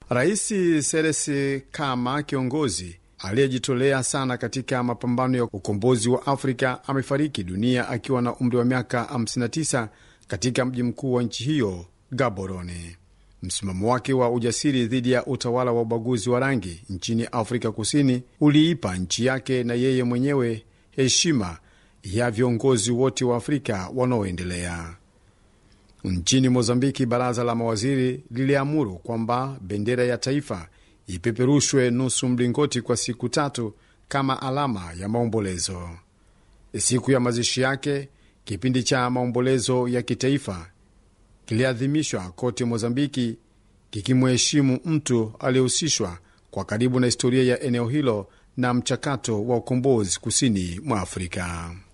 Rais Seresi kama kiongozi aliyejitolea sana katika mapambano ya ukombozi wa Afrika amefariki dunia akiwa na umri wa miaka 59 katika mji mkuu wa nchi hiyo Gaborone. Msimamo wake wa ujasiri dhidi ya utawala wa ubaguzi wa rangi nchini Afrika Kusini uliipa nchi yake na yeye mwenyewe heshima ya viongozi wote wa Afrika wanaoendelea. Nchini Mozambiki, baraza la mawaziri liliamuru kwamba bendera ya taifa ipeperushwe nusu mlingoti kwa siku tatu kama alama ya maombolezo. Siku ya mazishi yake, kipindi cha maombolezo ya kitaifa kiliadhimishwa kote Mozambiki, kikimheshimu mtu aliyehusishwa kwa karibu na historia ya eneo hilo na mchakato wa ukombozi kusini mwa Afrika.